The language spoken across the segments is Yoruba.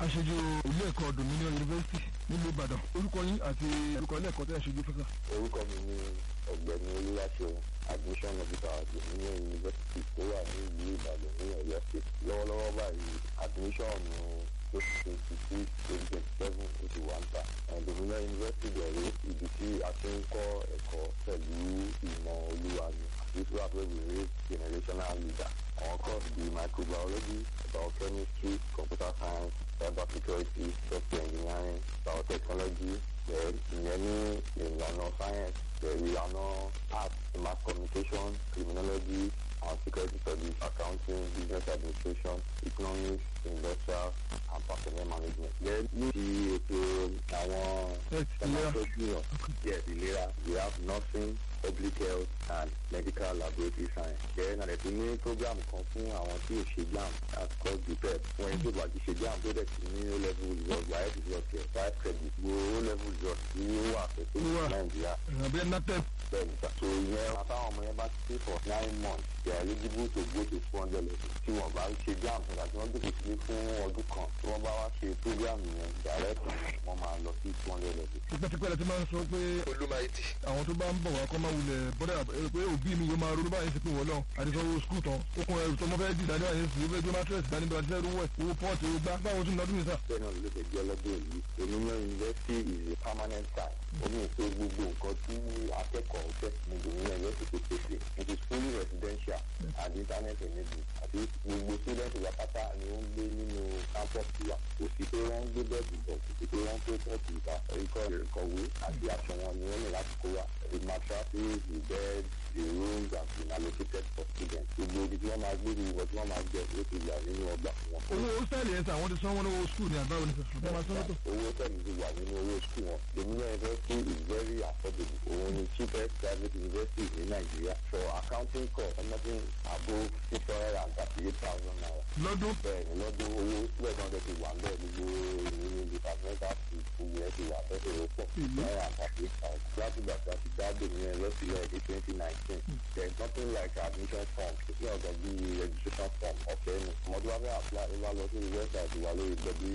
aṣojú ilé ẹ̀kọ́ dominion university nílùú ìbàdàn orúkọ yín àti orúkọ ilé ẹ̀kọ́ tẹ́ ẹ̀ ṣojú fẹ́fẹ́. orúkọ mi ni ọ̀gbẹ́ni olúwaṣeun admission officer dominion university tó wà ní ìlú ìbàdàn ní ọ̀yọ́ state lọ́wọ́lọ́wọ́ báyìí admission twenty twenty six twenty twenty seven eighty one ta dominion university bẹ̀rẹ̀ ibi tí a ti ń kọ́ ẹ̀kọ́ pẹ̀lú ìmọ̀ olúwa ni this is where we raise generational leader àwọn course bíi microbiology biochemistry computer science cyber security software engineering biotechnology ìyẹn ní ìlànà science ìlànà art mass communication criminology and security studies accounting business administration economics industrial and personnel management. then ní ti ètò àwọn ẹ̀mọ́tọ́jú yes ìlera we have nursing public health and medical laboratory science. then àlẹ́ tó ní program kan fún àwọn tí ò ṣe jam as called the pep wọ́n yẹn tó bá ti ṣe jam tó dẹ̀ ti ní o level result wáyé result yẹ five credit gbogbo o level result tí ó wà pẹ̀lú nàìjíríà. ìrànbẹ́ natep. bẹ́ẹ̀ni so ìyẹn àtàwọn ọmọ yẹn bá ti stay for nine months they are eligible to go to two hundred level tí wọ́n bá ṣe jam nígbà tí wọ́n gbèsè sílé fún ọdún kan tí wọ́n bá wá ṣe program yẹn direct wọ́n máa lọ sí two hundred level. tipẹ́tipẹ́ la ti máa ń sọ pé olùmọ̀ẹ́tì. àwọn tó bá ń bọ̀ wá kọ́ máa wulẹ̀ bọ́dà pé òbí mi yóò máa ronú báyìí sí pé wọ́n lọ àdìsọ́wọ́ skul tán ó kún ẹrù tó mọ́ fẹ́ dìdá ní àyè sí ó fẹ́ gbé mátírẹ̀sì dání bá fẹ́ rúwẹ̀ owó pọ́ọ̀tì owó gbá báwo tún lọ́dún nìta. bẹ́ẹ̀ náà ló fẹ́ jẹ́ lọ́dún yìí dominion university is a permanent site ó ní ètò gbogbo nǹkan tí akẹ́kọ̀ọ́ fẹ́ ní dominion university pèsè it is fully residential and internet enabled àti gbogbo student ìwà pátá ni ó ń gbé nínú campus wa kò sí pé wọ́n ń gbé bẹ́ẹ̀dì bọ̀ kò sí pé wọ́n ń pé pọ́ọ̀tì ìta ẹ̀kọ́ ìkọ̀wé àti aṣọ wọn ni wọ́n ní láti kó wa the mattresses the bed the rooms have been allocated for students gbogbo ibi tí wọ́n máa gbé ní ìwọ tí wọ́n máa jẹ ló ti wà nínú ọgbà fún wọn. owó hostel yẹn sà àwọn ti sanwó lówó skul ní àbáwọn nìkan ṣùgbọ́n máa sanwó tó. owó tẹ̀lé ti wà nínú owó skul wọn dominion university is very affordable òun ni cheapest private university ní nàìjíríà for accounting course anything above six hundred and thirty eight thousand naira. lọ́dún. bẹ́ẹ̀ni lọ́dún owó sílẹ̀ náà tẹ̀ ti wà ń bẹ́ẹ̀ gbogbo ìnínú departmental fees gbogbo ẹ̀ ti wà bẹ́ẹ̀ tó pọ̀ six hundred and thirty eight thousand. láti gbà tí a ti dá dominion university lọ ní twenty nineteen there is nothing like admission form kò sí ọ̀gá bí registration form ọ̀fẹ́ ni ọmọdé wa fẹ́ apply ó bá lọ sí website wa lórí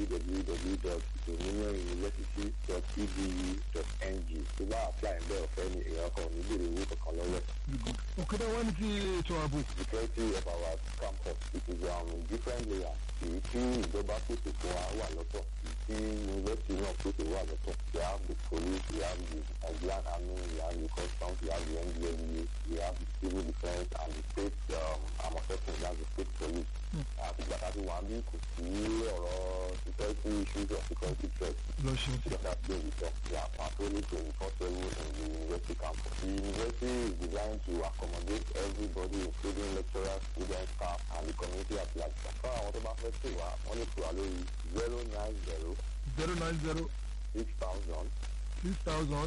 www.dominion.edu.ng tó bá apply ń bẹ́ ọ̀fẹ́ ni èèyàn kan ò ní bèrè owó kankan lọ́wọ́. òkèdè wa ní ti ètò ààbò. security of our campus it is um, different layers èyí tí ìjọba pèsè fún wa wà lọ́tọ̀ èyí tí university náà pèsè wà lọ́tọ̀ we have the police we have the nigerian army we have the customs we have the ndlea we have the civil defence and the state um, amotekun we have the state police. àti gbàtà tí wọ́n á bí kò sí ọ̀rọ̀ security issues or security threats. lọ ṣeun. So that's where we talk. We are patrolling 24 7 in the university campus. The university is designed to accommodate everybody, including lecturers, students, staff, and the community at large. Fún àwọn tó bá fẹ́ pè wá, wọ́n lè pè wá lórí zero nine zero zero nine zero six thousand six thousand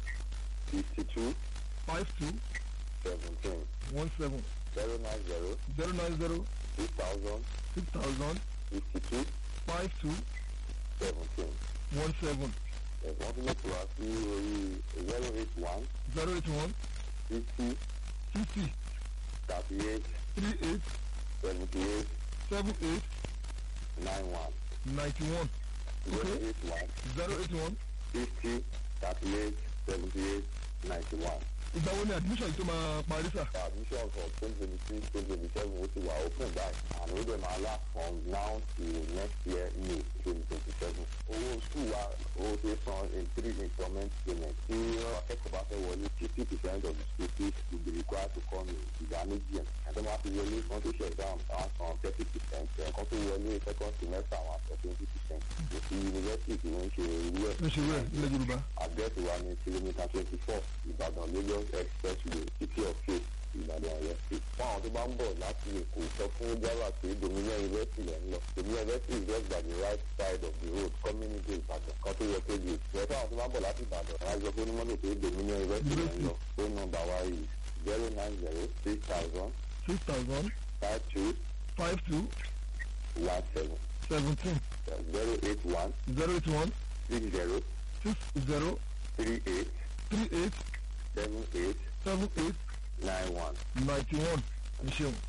fifty two five two seventeen one seven zero nine zero zero nine zero six thousand six thousand fifty two five two seventeen. one seven Wọ́n tún lè pè wá sí orí zero eight one zero eight one fifty fifty thirty eight three eight seventy eight seven eight nine one. ninety one zero Okay. eight one. zero eight one. fifty thirty eight seventy eight ninety one. ìgbà wo ni admission yìí tó máa parí sà. admission for twenty twenty six twenty twenty seven ó ti wà open by and ó dẹ̀ máa last from now till next year may twenty twenty seven. owó school wa ó ti san in three installment payment tí akẹ́kọ̀ọ́ bá fẹ́ wọlé fifty percent of the school fees will be required to come in ìgbà méjì ẹ̀ ẹ̀dọ́ máa fi wọlé wọ́n tó ṣe exam àwọn san thirty percent ẹ̀kan tó wọlé second semester àwọn àṣọ twenty percent òfin university tí wọ́n ń ṣe irú ẹ̀ ló ṣe wẹ̀ nílẹ̀ yorùbá. àdírẹ́sì wa ní kìlómítà twenty four ìbàdàn lagos expressway city of faith ìbàdàn ọ̀yọ́ state. fún àwọn tó bá ń bọ̀ láti èkó sọ fún java pé dominion university lẹ́ ń lọ dominion university is just by the right side of the road coming into ìbàdàn kan tó yẹ kéde ìfẹ́ fún àwọn tó bá ń bọ̀ láti ìbàdàn wọn á sọ fún onímọ̀tò pé dominion university lẹ́ ń lọ phone number wa yìí zero nine zero six thousand six thousand five two five two one seven seventeen zero eight one zero eight one six zero six zero three eight three eight seven eight seven eight nine one. ninety one. ẹ ṣeun.